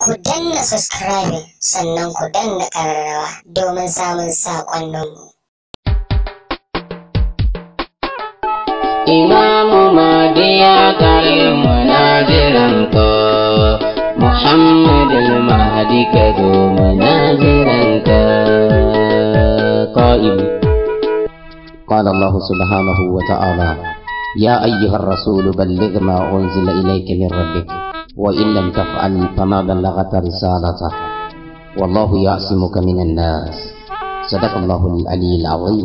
Ku danna subscribing sannan ku danna ƙararrawa domin samun saƙonninmu. Imamu Mahdi ya kare munajiranka Muhammad al-Mahdi ka zo munajiranka قائل قال الله سبحانه وتعالى يا أيها الرسول بلغ ما أنزل إليك من ربك وإن لم تفعل فما بلغت رسالته والله يعصمك من الناس صدق الله العلي العظيم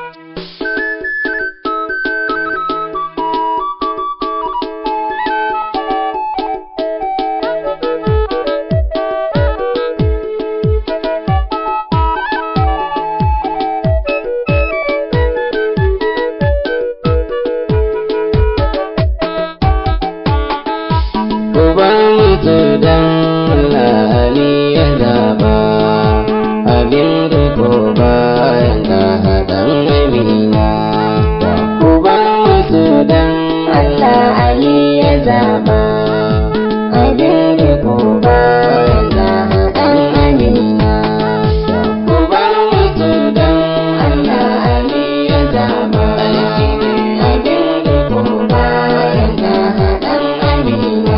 Uban mutu dan lali ya zaba abin riko bayan ka haɗan amina. Uban mutu dan Allah Ali ya zaba abin riko bayan ka haɗan amina. Uban mutu dan Allah Ali ya zaba abin riko bayan ka haɗan amina.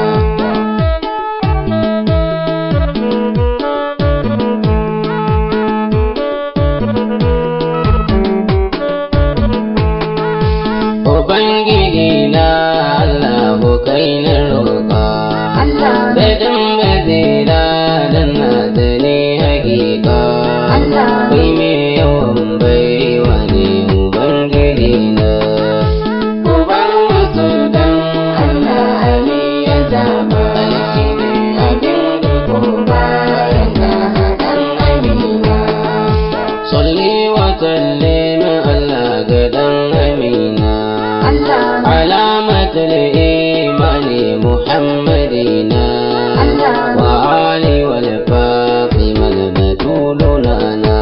Ubangiji na Allah kai na roƙa. Allah. Daɗin bazira dan na da ne hakika. Allah. Kai me yawan baiwa ne Ubangiji na. Uban wasu dan Allah Ali ya zaba abin riko bayan ka haɗan amina. Salli wa sallim Allah ga dan Amina. Allah علامة الإيمان محمدنا الله. وآل والفاطمة البتول لنا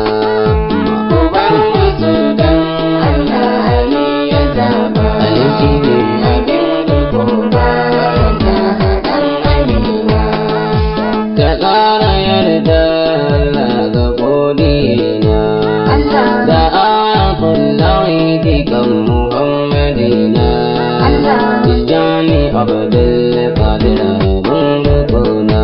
Allah Ali ya zaba abin riko bayan ka haɗan amina. كقال يرضى الله غفورنا Allah دعاة الله كم محمدنا Allah تجاني عبد القادر بندقنا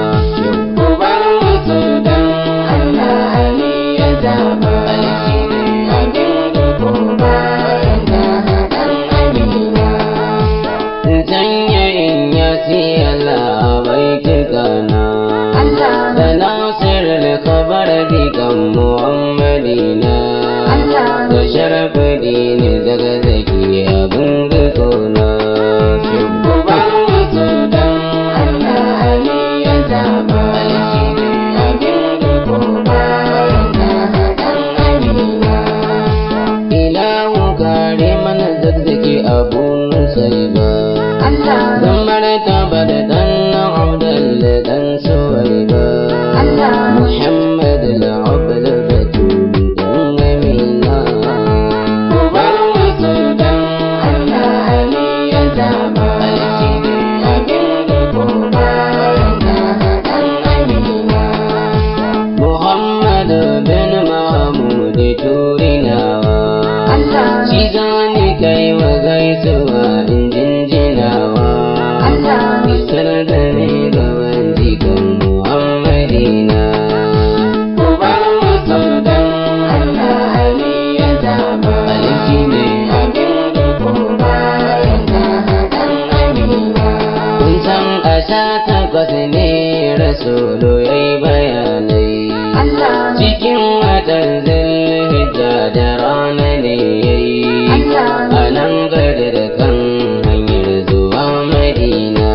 Allah Ali ya zaba abin riko bayan ka haɗan amina. Sanya in ya siya labai kikana Allah Da nasir al-khabar dikan Muhammadina Allah Da sharafi dini daga zaki abin rikona Allah Ali ya zaba abin riko bayan ka haɗan amina. Ilahu kare mana zazzaki abun sai ba Allah Zan martaba da dan Abdul dan Suwaiba Allah Muhammad al-Abd al-Batul dan Amina Allah Ali ya zaba abin riko bayan ka haɗan amina. Muhammad bin Mahmud Turinawa Allah Shi zani kai wa gaisuwa in jinjinawa Allah Isar da ni ga wanjikan Muhammadina Allah Ali ya zaba Aliki ne abin riko bayan ka haɗan amina. Kun san a sha takwas ne Rasulu ya yi bayanai Allah Cikin watan zulhijja da rana ne ya yi Allah a nan gadar kan hanyar zuwa Madina.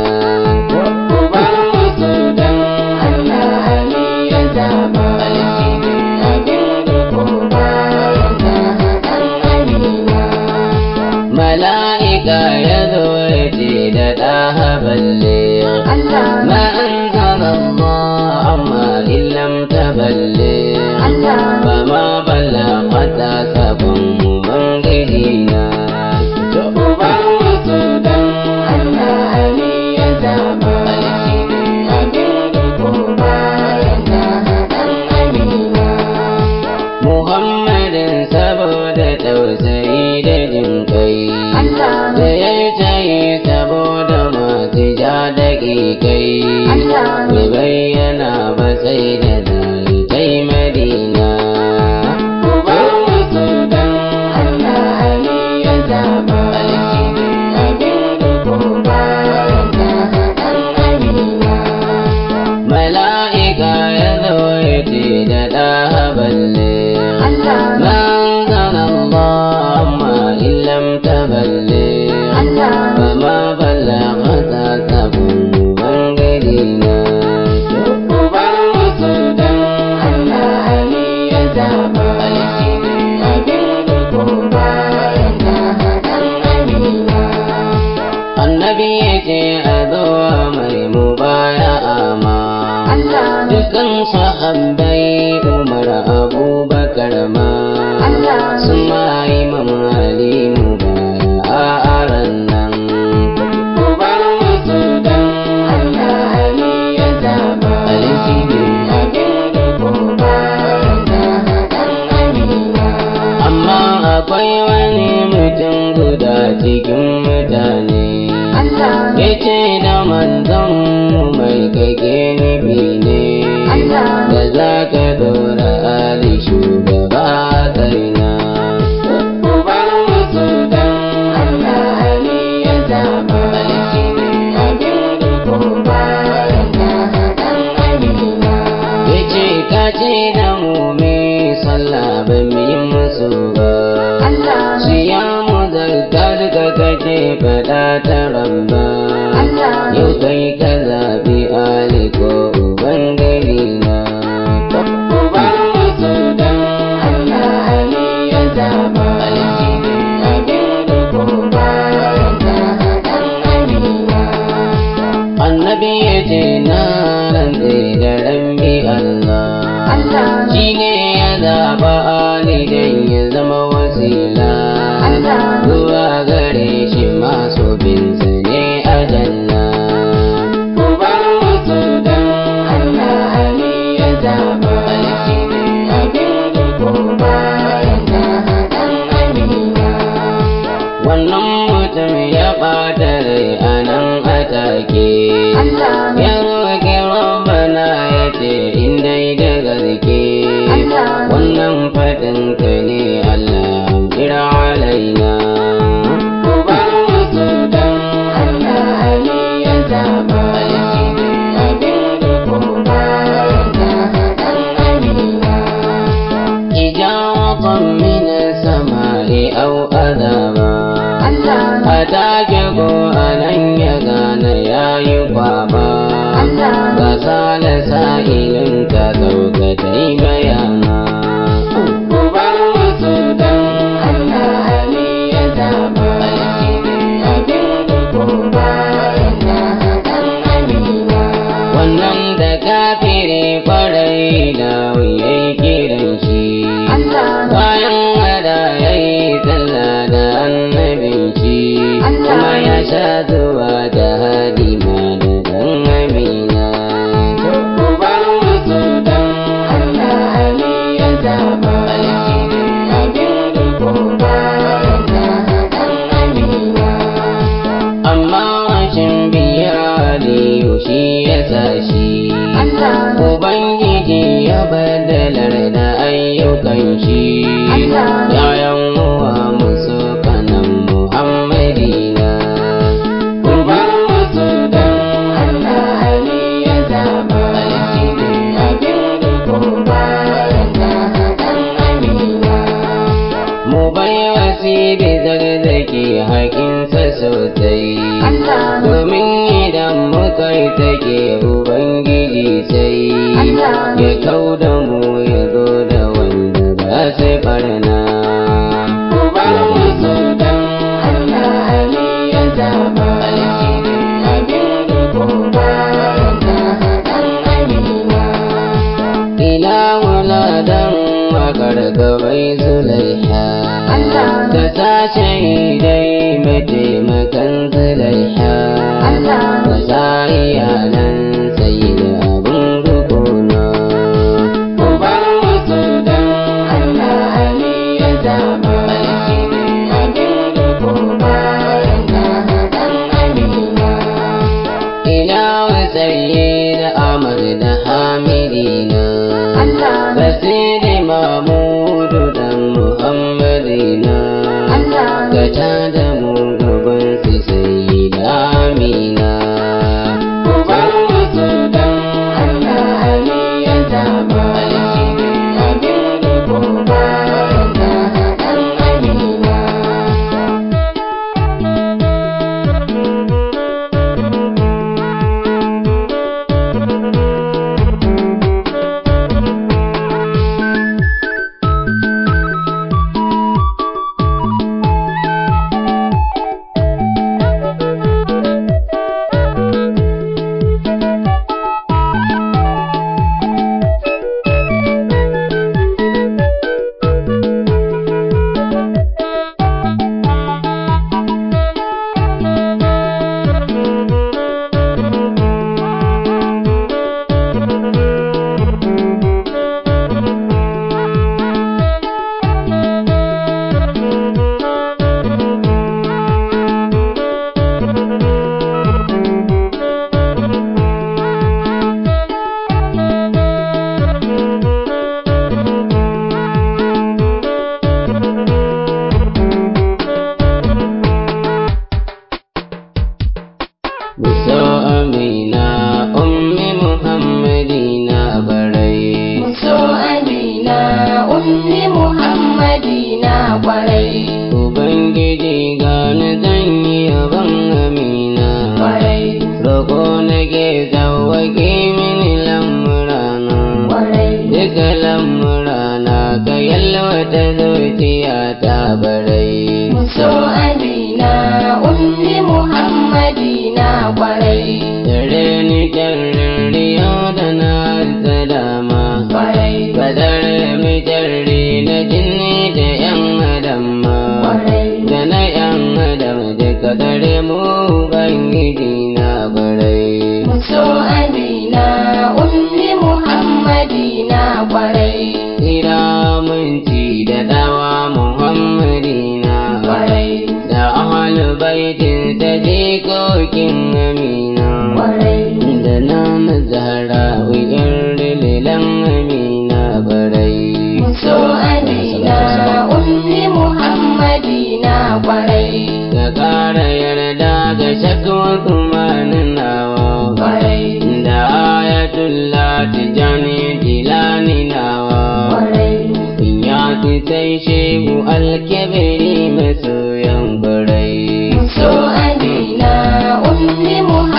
Allah Ali ya zaba abin riko bayan ka haɗan amina. Mala'ika ya zo ya ce da ɗaha balle. Allah Ma an zama amma illam ta balle. Allah Ba ma kai Allah. bai bayyana ba sai da zaltai madina Uban wasu dan Allah Ali ya zaba abin riko bayan da haɗan Amina. mala'ika ya zo ya ce da ɗaha balle Allah. manzan Allah amma illam ta balle Allah. fama ballagata sabon bangare na Uban wasu dan Allah Ali ya zaba abin riko bayan da haɗan Amina. annabi ya ce a zo mai mubaya'a ma Allah. dukan sahabbai umar abubakar ma Allah. sun ma imam ali mubaya'a a ran nan Uban wasu dan Allah Ali ya zaba Ali shi ne. abin riko bayan da haɗan Amina. amma akwai wani mutum guda cikin mutane Allah. ya ce da manzon mu mai kake nufi ne Allah. da za ka dora ali shugaba kaina Uban wasu dan Allah Ali ya zaba abin riko bayan da haɗan Amina. ya ce ka ce da mu me sallah ba mu yi musu ba Allah. siyamu zarkar ka kace faɗa ta rabba Allah. yau kai ka zaɓi ali ko ubangiji na Uban wasu dan Allah Ali ya zaba abin riko bayan da haɗan Amina. annabi ya ce na rantse da rambi Allah Allah. shi ne ya zaɓa ali don ya zama wasila Allah. zuwa gare shi masu binsa ne a janna Uban wasu dan Allah Ali ya zaba abin riko bayan da haɗan Amina. wannan mutum ya ɓata rai a nan a take Allah. ya roƙi rabbana ya ce in dai da gaske Allah. wannan faɗin ka ne Allah kira alaina Uban wasu dan Allah Ali ya zaba abin riko bayan da haɗan Amina. إجارة من السماء أو أذابا Allah. أتاك قرآنا يغان يا يقابا Allah. فسال سائل كذوكتي بيانا Uban wasu dan Allah Ali ya zaba abin riko bayan da haɗan Amina. wannan da kafiri kwarai da wuyai kiran shi Allah. bayan hada ya yi sallah da annabin shi kuma ya sha zuwa da hadima da dan amina Uban wasu dan Allah Ali ya zaba abin riko bayan da haɗan Amina. amma rashin biya aliyu shi ya sa shi Allah. ubangiji ya badalar da ayyukan shi Allah. yayan uwa musu kanan muhammadina Uban wasu dan Allah Ali ya zaba abin riko bayan da haɗan Amina. mu bai wasi da zarzaki hakinsa sosai Allah. domin idan muka yi take ubangiji sai Allah. ya kau da mu ya zo da wanda ba sai barna Uban wasu dan Allah Ali ya zaba abin riko bayan da haɗan Amina. ila wuladan wakar gabai zulaiha Allah. da sashe dai mataimakan zulaiha Allah. da sa iyalan sai da abin rukuna Uban wasu dan Allah Ali ya zaba abin riko bayan da haɗan Amina. ila duka lamurana ka yalwata zuciya ta barai so amina ummi muhammadina kwarai dare ni kyarin riyo da na salama kwarai kadar mi jarri na jinni da yan adam ma kwarai da na yan adam duka dare mu ubangiji na barai so amina ummi muhammadina kwarai Kira minti da dawa Muhammadina kwarai da ahalu baitin ta jikokin amina kwarai da nan zahara wuyar lilan amina barai so amina ummi muhammadina kwarai ka kara yarda ga shakwa kuma nawa kwarai da ayatullah tijani jilani nawa kwarai ya fi sai shehu alkebiri masoyan barai so amina ummi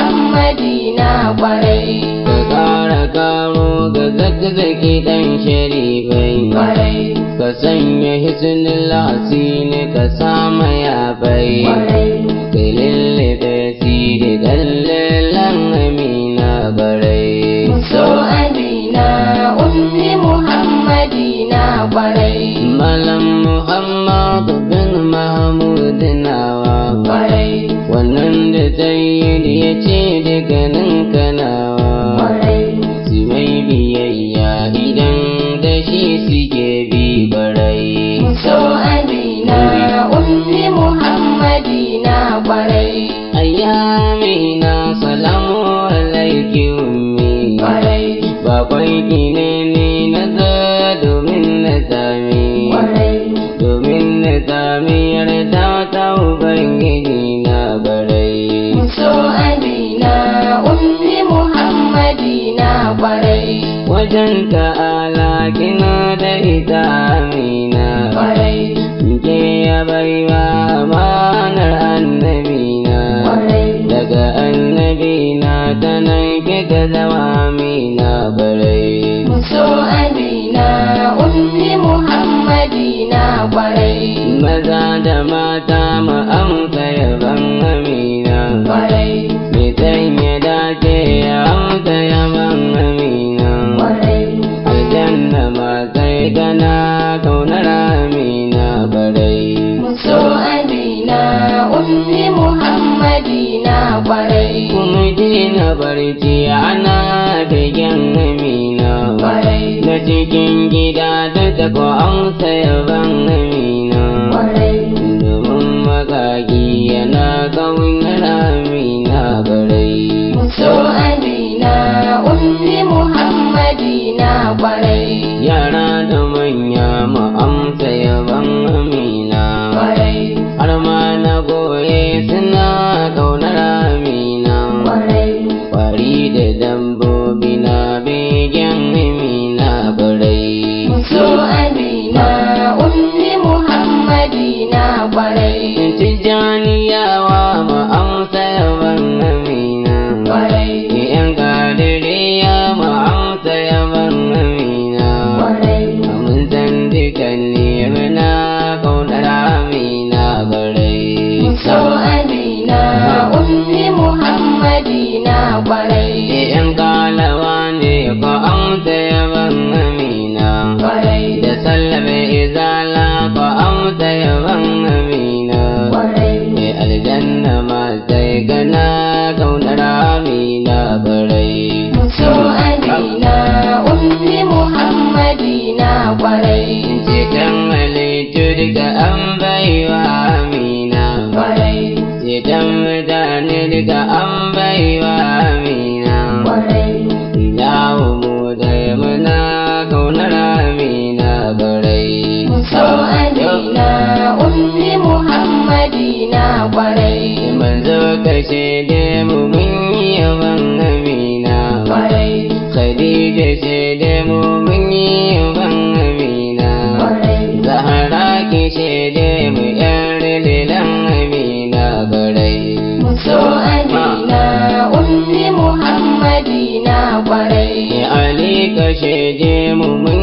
muhammadina kwarai ka kara karo ga zakzaki dan sharifai kwarai ka sanya hisnul hasini ka sama ya bai kwarai ka lullube siri dallilan amina barai so amina ummi muhammadina kwarai malam muhammadu bin mahmud nawa kwarai wannan da sayyid ya ce dukkanin kanawa kwarai su mai biyayya idan da shi suke bi barai so amina ummi muhammadina kwarai ayyamina salamu alaiki ummi kwarai bakwai gine ne na zo domin na sami kwarai domin na sami yarda ta ubangiji na barai so amina ummi muhammadina kwarai wajen ta'ala kina da ita amina kwarai ke ya baiwa amanar annabina kwarai daga annabina ta nan kika zama amina barai so amina ummi muhammadina kwarai maza da mata mu amsa yaban amina kwarai me ya dace ya amsa yaban amina kwarai aljanna ma kai kana kaunar amina barai so amina ummi muhammadina kwarai kuma dina barci ana begen amina kwarai na cikin gida duka ko amsa yaban amina kwarai domin makaki yana kaunar amina barai so amina ummi muhammadina kwarai yara da manya mu amsa yaban amina kwarai har ma na goye suna kaunar amina kwarai kwari da dambobi na begen amina barai so amina ummi muhammadina kwarai tijjaniyawa mu amsa yaban amina kwarai yan kadiriya mu amsa yaban amina kwarai mun san dukan muna kaunar amina barai so amina ummi muhammadina kwarai yan kalawa ne ko amsa yaban amina kwarai da sallame izala ko amsa yaban amina kwarai mai aljanna ma sai gana kaunar amina barai so amina ummi muhammadina kwarai cikin halittu duka an baiwa amina kwarai cikin mutane duka an baiwa amina kwarai ilahu mu da muna kaunar amina barai so amina ummi muhammadina kwarai manzo kashe da mu mun yi yaban amina kwarai khadija ce da mu mun yi yaban amina kwarai zahara ki ce da mu yar lilan amina barai so amina ummi muhammadina kwarai Ali kashe je mu mun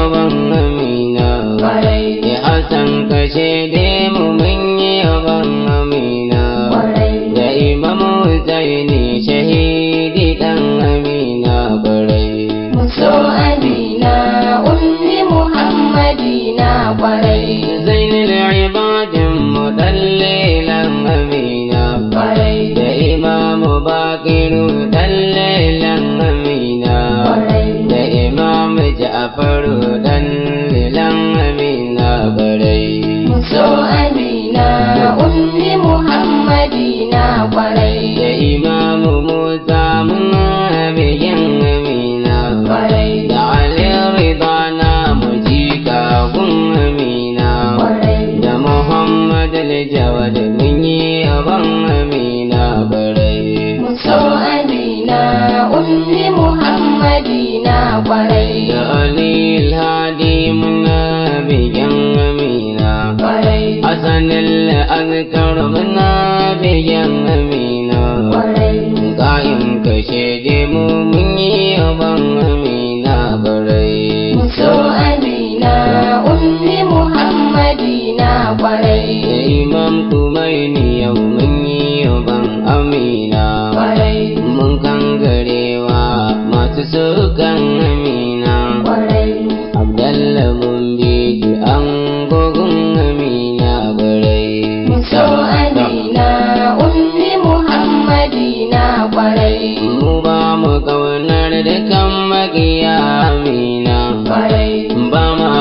yaban amina kwarai ya hasan kashe da mu mun yi yaban amina kwarai da imam Husaini shahidi dan amina kwarai muso amina ummi muhammadina kwarai zainul ibadin mudallilan amina kwarai da imam bakiru dallilan amina kwarai da imam ja'faru dallilan amina kwarai muso amina ummi muhammadina kwarai da imam musa mun biyan amina kwarai da ali rida na mujika gun amina kwarai da muhammad al-jawad mun yi yaban amina barai muso amina ummi muhammadina kwarai da ali al-hadi mun biyan amina kwarai hasan al-azkar mun biyan amina kwarai Kayan kashe mu mun yi yaban amina barai muso amina ummi muhammadina kwarai da imam kumaini yau mun yi yaban amina kwarai mun kan garewa masu sukan amina kwarai abdalla mun bi an gogun amina barai muso amina ummi muhammadina kwarai mu ba mu kaunar dukan magiya amina kwarai ba ma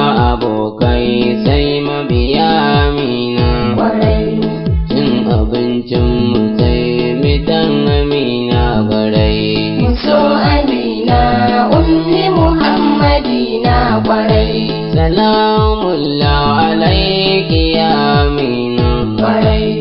abokai sai mabiya amina kwarai cin abincin mu sai mitan amina barai muso amina ummi muhammadina kwarai salamullah alaiki ya amina kwarai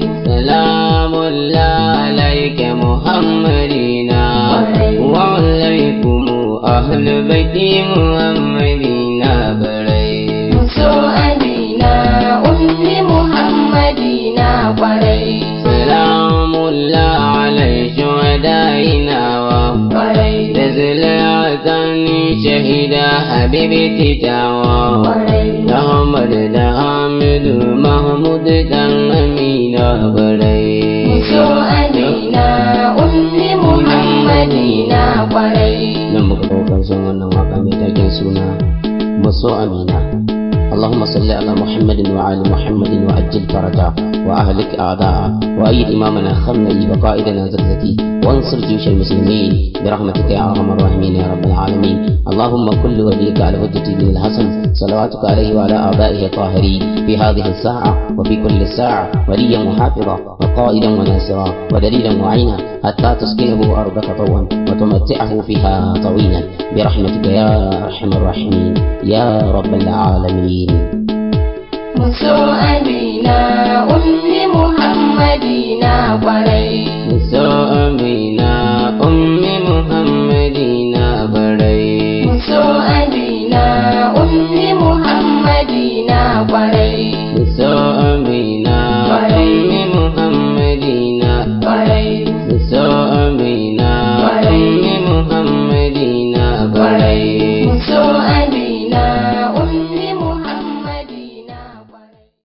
salamullah alaiki muhammadina Kwarai. wa alaikum ahlu baiti muhammadina barai muso amina ummi muhammadina kwarai salamullah alai shuhadaina wa kwarai تزلعتني شهيدا حبيبي تتاوى kwarai Ahmad da Hamidu Mahmud dan Amina barai. muso amina ummi muhammadina kwarai nan muka kawo karshen wannan waka mai taken suna maso amina اللهم صل على محمد وعلى محمد وأجل فرجا وأهلك أعداء وأيد إمامنا خمني وقائدنا زكزكي وانصر جيوش المسلمين برحمتك يا أرحم الراحمين يا رب العالمين اللهم كل وليك على حجة بن الحسن صلواتك عليه وعلى آبائه الطاهرين في هذه الساعة وفي كل ساعة وليا محافظا وقائدا وناصرا ودليلا معينا حتى تسكنه أرضك طوعا وتمتعه فيها طويلا برحمتك يا أرحم الراحمين يا رب العالمين muso amina ummi muhammadina kwarai